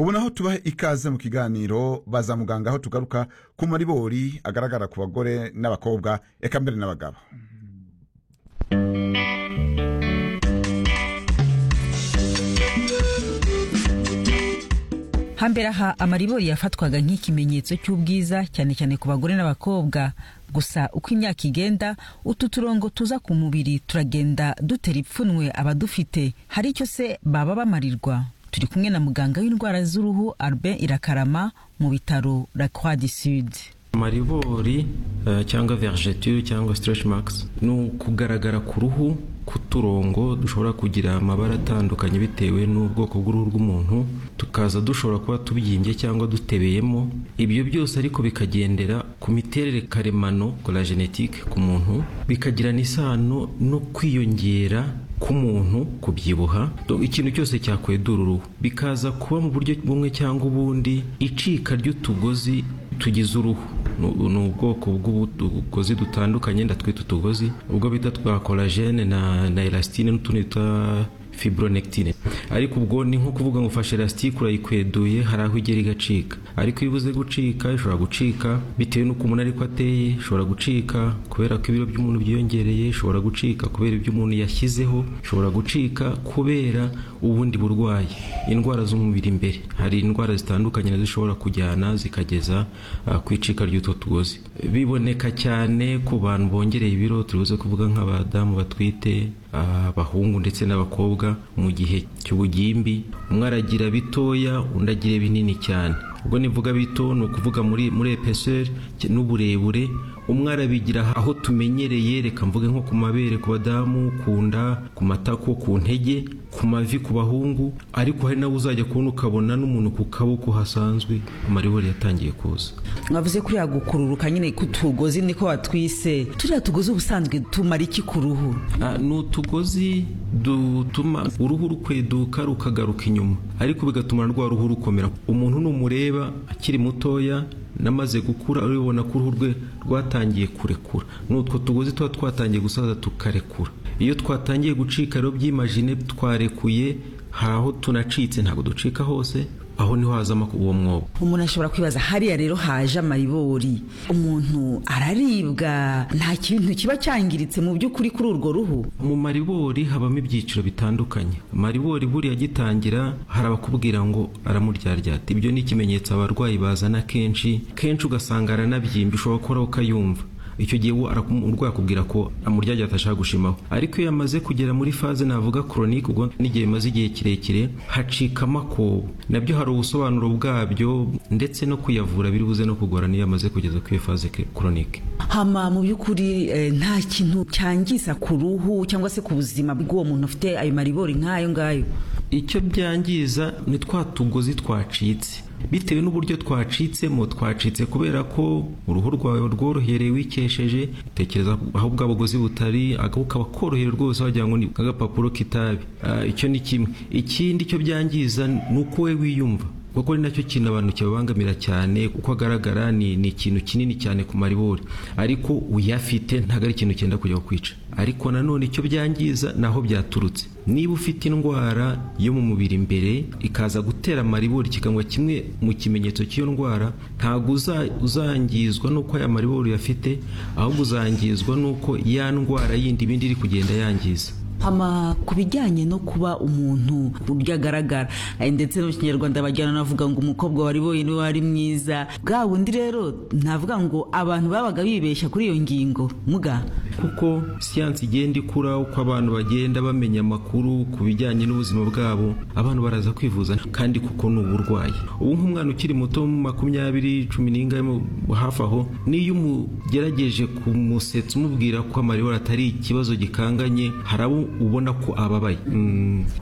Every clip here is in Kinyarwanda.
ubu naho tubahe ikaze mu kiganiro baza muganga aho tugaruka ku maribori agaragara ku bagore n'abakobwa reka mbere n'abagabo hambere aha amaribori yafatwaga nk'ikimenyetso cy'ubwiza cyane cyane ku bagore n'abakobwa gusa uko imyaka igenda utu turongo tuza ku mubiri turagenda dutera ipfunwe abadufite hari icyo se baba bamarirwa turi kumwe na muganga w'indwara z'uruhu Albert irakarama mu bitaro la croix du sud amaribori uh, cyangwa vergeture cyangwa stretch marks ni ukugaragara ku ruhu k'uturongo dushobora kugira amabara atandukanye bitewe n'ubwoko bw'uruhu rw'umuntu tukaza dushobora kuba tubyimbye cyangwa dutebeyemo ibyo byose ariko bikagendera ku miterere karemano la genetike ku muntu bikagirana isano no kwiyongera k'umuntu kubyibuha ikintu cyose cyakwedura uruhu bikaza kuba mu buryo bumwe cyangwa ubundi icika ry'utugozi tugize uruhu ni ubwoko bw'utugozi dutandukanye ndatwita utugozi ubwo bita twa korajene na elasitine n'utundi twa fibronectine ariko ubwo ni nko kuvuga ngo ufashe elasitike urayikweduye hari aho igera igacika ariko iyo ibuze gucika ishobora gucika bitewe n'uko umuntu ariko ateye ishobora gucika kubera ko ibiro by'umuntu byiyongereye ishobora gucika kubera ibyo umuntu yashyizeho ishobora gucika kubera ubundi burwayi indwara z'umubiri imbere hari indwara zitandukanye nazo zishobora kujyana zikageza uh, ku icika ry'utwo tugozi biboneka cyane ku bantu bongereye ibiro turibuze kuvuga nk'abadamu batwite abahungu uh, ndetse n'abakobwa mu gihe cy'ubugimbi umwe aragira bitoya undi agira binini cyane ubwo nivuga bito ni ukuvuga muri muri epeseri n'uburebure umwe arabigira aho tumenyereye reka mvuge nko ku mabere ku badamu ku nda ku matako ku ntege ku mavi ku bahungu ariko hari nawe uzajya kubona ukabona n'umuntu ku kaboko hasanzwe amaribori yatangiye kuza mwavuze kuriya gukururuka nyine k'utugozi niko watwise turiya tugozi ubusanzwe tumara iki ku ruhu ni utugozi dutuma uruhu rukweduka rukagaruka inyuma ariko bigatuma rwa ruhu rukomera umuntu numureba akiri mutoya namaze gukura uribona ko uruhu rwe rwatangiye kurekura ni utwo tugozi tuba twatangiye gusaza tukarekura iyo twatangiye gucika rero byimajine twarekuye hari aho tunacitse ntabwo ducika hose aho niho hazamo uwo mwobo umuntu ashobora kwibaza hariya rero haje amaribori umuntu araribwa nta kintu kiba cyangiritse mu by'ukuri kuri urwo ruhu mu maribori habamo ibyiciro bitandukanye amaribori buriya agitangira hari abakubwira ngo aramuryaryaata ibyo ni ikimenyetso abarwayi bazana kenshi kenshi ugasanga aranabyimbye ushobora gukora ukayumva icyo gihe we urwaye akubwira ko amurya atashaka gushimaho ariko iyo yamaze kugera muri faze navuga koronike ubwo n'igihe bimaze igihe kirekire hacika amakobo nabyo hari ubusobanuro bwabyo ndetse no kuyavura biri buze no kugora niyo yamaze kugeza kuri iyo faze koronike hama mu by'ukuri nta kintu cyangiza ku ruhu cyangwa se ku buzima bw'uwo muntu ufite ayo maribori nk'ayo ngayo icyo byangiza ni twa tugozi twacitse bitewe n'uburyo twacitsemo twacitse kubera ko uruhu rwawe rworohereye wikesheje tekereza aho bwa bugozi butari ukaba korohera rwose wagira ngo ni agapapuro k'itabi icyo ni kimwe ikindi cyo byangiza ni uko we wiyumva kuko ari nacyo kintu abantu kibabangamira cyane uko agaragara ni ikintu kinini cyane ku maribori ariko uyafite ntabwo ari ikintu cyenda kujya kwica ariko nanone icyo byangiza ni aho byaturutse niba ufite indwara yo mu mubiri imbere ikaza gutera amaribori kikaba kimwe mu kimenyetso cy'iyo ndwara ntabwo uzangizwa n'uko aya maribori uyafite ahubwo uzangizwa n'uko ya ndwara yindi ibindi iri kugenda yangiza hama ku bijyanye no kuba umuntu uburyo agaragara ndetse no mu kinyarwanda bajyana navuga ngo umukobwa wari boye niwe wari mwiza bwa wundi rero navuga ngo abantu babaga bibeshya kuri iyo ngingo muga kuko siyansi igenda ikura uko abantu bagenda bamenya amakuru ku bijyanye n'ubuzima bwabo abantu baraza kwivuza kandi kuko ni uburwayi ubu nk'umwana ukiri muto mu makumyabiri cumi n'ingahe hafi aho n'iyo umugerageje kumusetsa umubwira ko amaribori atari ikibazo gikanganye hari abo ubona ko ababaye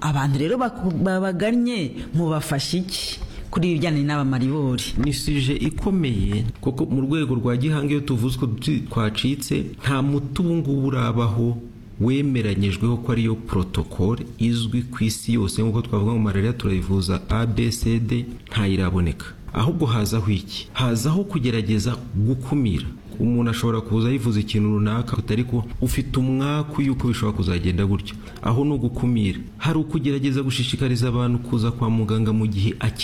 abantu rero babagannye mubafashe iki kuri ibijyanye n'abamaribori ni sije ikomeye kuko mu rwego rwa gihanga iyo tuvuze ko twacitse nta muti ubu ngubu urabaho wemeranyijweho ko ariyo porotokole izwi ku isi yose nk'uko twavuga ngo malariya turayivuza abcd ntayiraboneka ahubwo hazaho iki hazaho kugerageza gukumira umuntu ashobora kuza yivuza ikintu runaka ariko ufite umwaku yuko bishobora kuzagenda gutyo aho ni ugukumira hari ukugerageza gushishikariza abantu kuza kwa muganga mu gihe